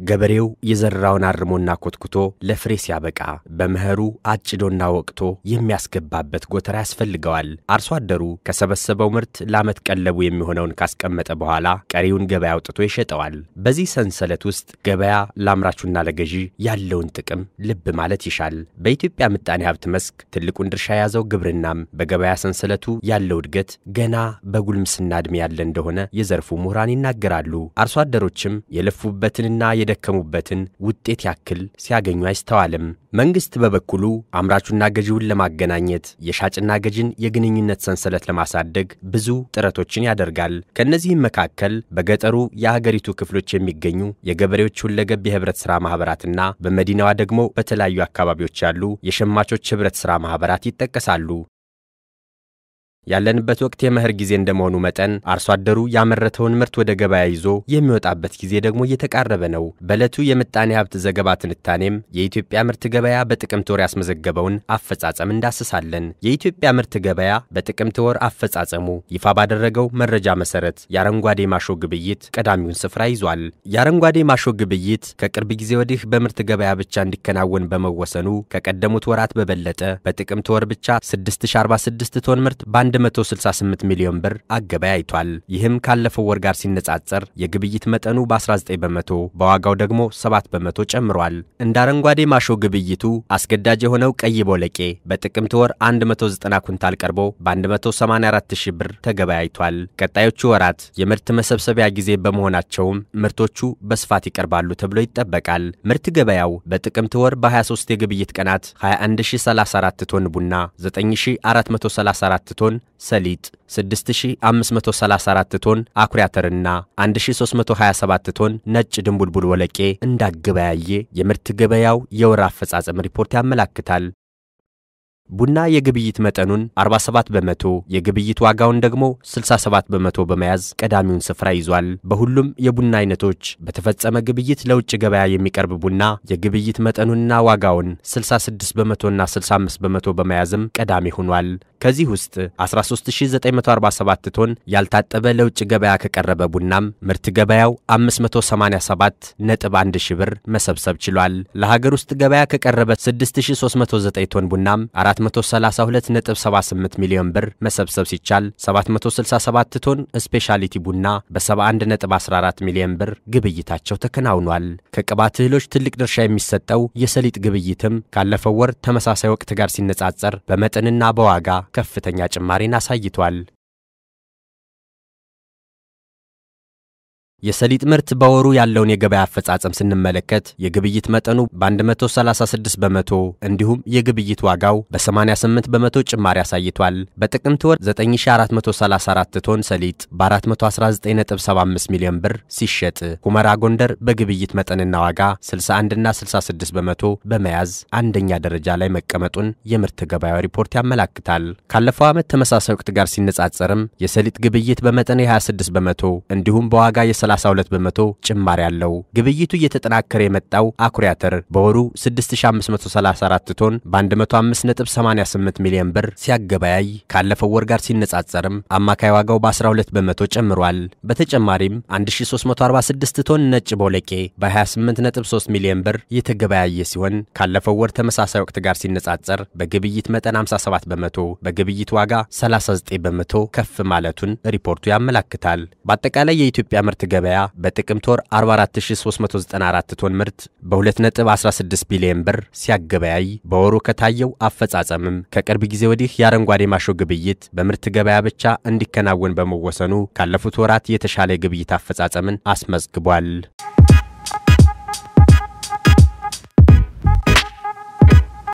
ገበሬው የዘራውን አርሞና ኮትኩቶ ለፍሬ ሲያበቃ በመኸሩ አጭዶና ወቅቶ የሚያስገባበት ጎተራ ያስፈልገዋል። አርሶ አደሩ ከሰበሰበው ምርት ለዓመት ቀለቡ የሚሆነውን ካስቀመጠ በኋላ ቀሪውን ገበያ አውጥቶ ይሸጠዋል። በዚህ ሰንሰለት ውስጥ ገበያ ለአምራቹና ለገዢ ያለውን ጥቅም ልብ ማለት ይሻል። በኢትዮጵያ ምጣኔ ሀብት መስክ ትልቁን ድርሻ የያዘው ግብርናም በገበያ ሰንሰለቱ ያለው እድገት ገና በጉልምስና ዕድሜ ያለ እንደሆነ የዘርፉ ምሁራን ይናገራሉ። አርሶ አደሮችም የለፉበትንና የደከሙበትን ውጤት ያክል ሲያገኙ አይስተዋልም። መንግሥት በበኩሉ አምራቹና ገዢውን ለማገናኘት የሻጭና ገዥን የግንኙነት ሰንሰለት ለማሳደግ ብዙ ጥረቶችን ያደርጋል። ከእነዚህም መካከል በገጠሩ የሀገሪቱ ክፍሎች የሚገኙ የገበሬዎች ሁለገብ የህብረት ሥራ ማኅበራትና በመዲናዋ ደግሞ በተለያዩ አካባቢዎች ያሉ የሸማቾች ኅብረት ሥራ ማኅበራት ይጠቀሳሉ። ያለንበት ወቅት የመኸር ጊዜ እንደመሆኑ መጠን አርሶ አደሩ ያመረተውን ምርት ወደ ገበያ ይዞ የሚወጣበት ጊዜ ደግሞ እየተቃረበ ነው። በዕለቱ የምጣኔ ሀብት ዘገባ ትንታኔም የኢትዮጵያ ምርት ገበያ በጥቅምት ወር ያስመዘገበውን አፈጻጸም እንዳስሳለን። የኢትዮጵያ ምርት ገበያ በጥቅምት ወር አፈጻጸሙ ይፋ ባደረገው መረጃ መሰረት የአረንጓዴ ማሾ ግብይት ቀዳሚውን ስፍራ ይዟል። የአረንጓዴ ማሾ ግብይት ከቅርብ ጊዜ ወዲህ በምርት ገበያ ብቻ እንዲከናወን በመወሰኑ ከቀደሙት ወራት በበለጠ በጥቅምት ወር ብቻ 6046 ቶን ምርት በ 168 ሚሊዮን ብር አገበያይቷል። ይህም ካለፈው ወር ጋር ሲነጻጸር የግብይት መጠኑ በ19 በመቶ በዋጋው ደግሞ 7 በመቶ ጨምሯል። እንደ አረንጓዴ ማሾ ግብይቱ አስገዳጅ የሆነው ቀይ ቦለቄ በጥቅምት ወር 190 ኩንታል ቀርቦ በ184 ሺህ ብር ተገበያይቷል። ቀጣዮቹ ወራት የምርት መሰብሰቢያ ጊዜ በመሆናቸውም ምርቶቹ በስፋት ይቀርባሉ ተብሎ ይጠበቃል። ምርት ገበያው በጥቅምት ወር በ23 የግብይት ቀናት 21034 ቶን ቡና፣ 9434 ቶን ሰሊጥ 6534 ቶን አኩሪ አተርና 1327 ቶን ነጭ ድንቡልቡል ወለቄ እንዳገበያየ የምርት ገበያው የወር አፈጻጸም ሪፖርት ያመላክታል። ቡና የግብይት መጠኑን 47 በመቶ የግብይት ዋጋውን ደግሞ 67 በመቶ በመያዝ ቀዳሚውን ስፍራ ይዟል። በሁሉም የቡና አይነቶች በተፈጸመ ግብይት ለውጭ ገበያ የሚቀርብ ቡና የግብይት መጠኑንና ዋጋውን 66 በመቶና 65 በመቶ በመያዝም ቀዳሚ ሆኗል። ከዚህ ውስጥ 13947 ቶን ያልታጠበ ለውጭ ገበያ ከቀረበ ቡናም ምርት ገበያው 587 ነጥብ 1 ሺ ብር መሰብሰብ ችሏል። ለሀገር ውስጥ ገበያ ከቀረበ 6309 ቶን ቡናም 432.78 ሚሊዮን ብር መሰብሰብ ሲቻል 767 ቶን ስፔሻሊቲ ቡና በ71.14 ሚሊዮን ብር ግብይታቸው ተከናውኗል። ከቅባት እህሎች ትልቅ ድርሻ የሚሰጠው የሰሊጥ ግብይትም ካለፈው ወር ተመሳሳይ ወቅት ጋር ሲነጻጸር በመጠንና በዋጋ ከፍተኛ ጭማሪን አሳይቷል። የሰሊጥ ምርት በወሩ ያለውን የገበያ አፈጻጸም ስንመለከት የግብይት መጠኑ በ136 በመቶ እንዲሁም የግብይት ዋጋው በ88 በመቶ ጭማሪ አሳይቷል። በጥቅምት ወር 9434 ቶን ሰሊጥ በ419.75 ሚሊዮን ብር ሲሸጥ ሁመራ ጎንደር በግብይት መጠንና ዋጋ 61ና 66 በመቶ በመያዝ አንደኛ ደረጃ ላይ መቀመጡን የምርት ገበያው ሪፖርት ያመላክታል። ካለፈው ዓመት ተመሳሳይ ወቅት ጋር ሲነጻጸርም የሰሊጥ ግብይት በመጠን የ26 በመቶ እንዲሁም በዋጋ የ 32 በመቶ ጭማሪ ያለው። ግብይቱ እየተጠናከረ የመጣው አኩሪ አተር በወሩ 6534 ቶን በ105.88 ሚሊዮን ብር ሲያገበያይ ካለፈው ወር ጋር ሲነጻጸርም አማካይ ዋጋው በ12 በመቶ ጨምሯል። በተጨማሪም 1346 ቶን ነጭ ቦለቄ በ28.3 ሚሊዮን ብር የተገበያየ ሲሆን ካለፈው ወር ተመሳሳይ ወቅት ጋር ሲነጻጸር በግብይት መጠን 57 በመቶ በግብይት ዋጋ 39 በመቶ ከፍ ማለቱን ሪፖርቱ ያመላክታል። በአጠቃላይ የኢትዮጵያ ምርት ገበያ በጥቅምት ወር 44394 ቶን ምርት በ2.16 ቢሊዮን ብር ሲያገበያይ በወሩ ከታየው አፈጻጸምም ከቅርብ ጊዜ ወዲህ የአረንጓዴ ማሾ ግብይት በምርት ገበያ ብቻ እንዲከናወን በመወሰኑ ካለፉት ወራት የተሻለ የግብይት አፈጻጸምን አስመዝግቧል።